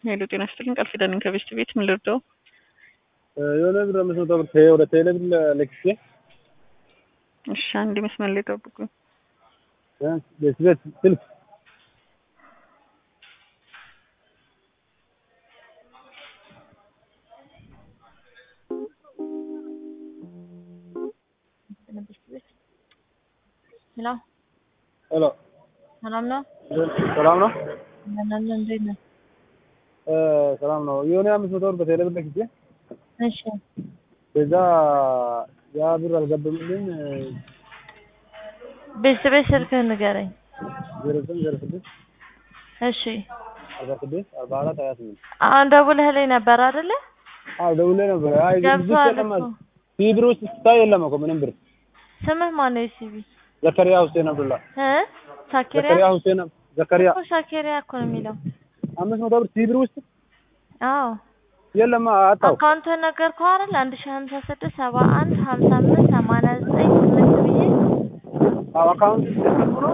ሄሎ ጤና ይስጥልኝ ቃል ኪዳን ከቤስት ቤት ምን ልርዳው? የሆነ ብር አምስት መቶ ብር ተ- ወደ ቴሌ ብር ልክቼ እሺ አንድ መስመር ላይ ጠብቁኝ። እ ቤት ቤት ስልክ ሄሎ ሄሎ ሰላም ነው? ሰላም ነው እናንተ እንዴት ነው? እ ሰላም ነው የሆነ አምስት መቶ ብር በቴሌ ብር ልክቼ እሺ ከዛ ያ ብር አልገባምልኝ ቤተሰቤት ስልክህን ንገረኝ። ዜሮ ዘጠኝ ዜሮ ስድስት እሺ አርባ ስድስት አርባ አራት ሀያ ስምንት አሁን ደውለህልኝ ነበር አይደለ? አዎ ደውሌ ነበር። አይ ብዙ ገብቶሃል የለም እኮ። ሲ ብር ውስጥ ስታይ የለም እኮ ምንም ብር ስምህ ማነው? የሲቢ ዘከሪያ ሁሴን አብዱላ እ ሻኪሪያ ዘከሪያ ሁሴን አብ- ዘከሪያ እኮ ሻኪሪያ እኮ ነው የሚለው። አምስት መቶ ብር ሲ ብር ውስጥ አዎ የለም አጣው አካውንትህን ነገርኩህ አይደል? አንድ ሺህ ሀምሳ ስድስት ሰባ አንድ ሀምሳ አምስት ሰማንያ ዘጠኝ ስምንት ብዬ አዎ አካውንት ሲስተም ነው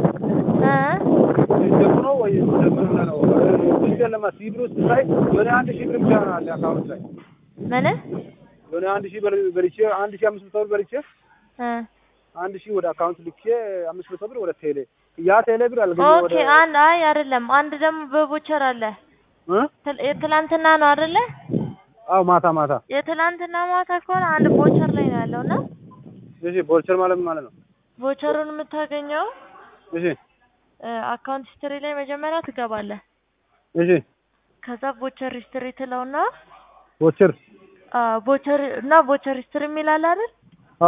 እ ሲስተም ነው ወይ ምን ነው ብዙ የለም ሲ ብር ውስጥ ስታይ የሆነ አንድ ሺህ ብር ብቻ ነው አለ አካውንት ላይ ምን የሆነ አንድ ሺህ ብር በልቼ አንድ ሺህ አምስት መቶ ብር በልቼ እ አንድ ሺህ ወደ አካውንት ልኬ አምስት መቶ ብር ወደ ቴሌ ያ ቴሌ ብር አልገኘ ኦኬ ወደ አንድ አይ አይደለም አንድ ደግሞ በቦቸር አለ እ ትል- የትላንትና ነው አይደለ? አዎ ማታ ማታ የትላንትና ማታ ከሆነ አንድ ቦቸር ላይ ነው ያለው እና እሺ ቦልቸር ማለት ምን ማለት ነው ቦቸሩን የምታገኘው እሺ አካውንት ሂስትሪ ላይ መጀመሪያ ትገባለህ። እሺ ከዛ ቦቸር ሂስትሪ ትለውና ቦልቸር ቦቸር እና ቦቸር ሂስትሪ የሚል አለ አይደል? አ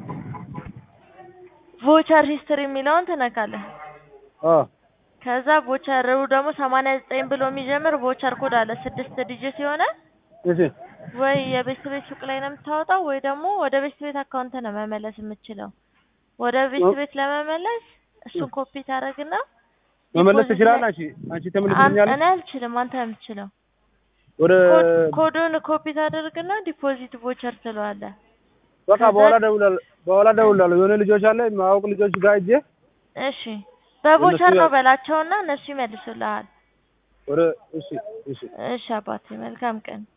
ቦቸር ሂስትሪ የሚለውን ትነካለህ። አ ከዛ ቦቸሩ ደግሞ ሰማንያ ዘጠኝ ብሎ የሚጀምር ቦቸር ኮድ አለ ስድስት ዲጂት የሆነ እሺ ወይ የቤት ቤት ሱቅ ላይ ነው የምታወጣው ወይ ደግሞ ወደ ቤት ቤት አካውንት ነው መመለስ የምችለው። ወደ ቤት ቤት ለመመለስ እሱን ኮፒ ታደርግና መመለስ ዲፖዚት ትችላለህ ላይ- አንቺ አንቺ አን- ተመልስልኛለሽ እኔ አልችልም፣ አንተ ነው የምትችለው። ወደ ኮድ- ኮዱን ኮፒ ታደርግና ዲፖዚት ቦቸር ትለዋለህ። በቃ ከዛ- በኋላ ደውላለሁ በኋላ ደውላለሁ የሆነ ልጆች አለ ማወቅ ልጆች ጋር ሂጄ እሺ በቦቸር እነሱ ነው ያ- በላቸውና እነሱ ይመልሱልሃል። ወደ እሺ እሺ እሺ አባቴ መልካም ቀን።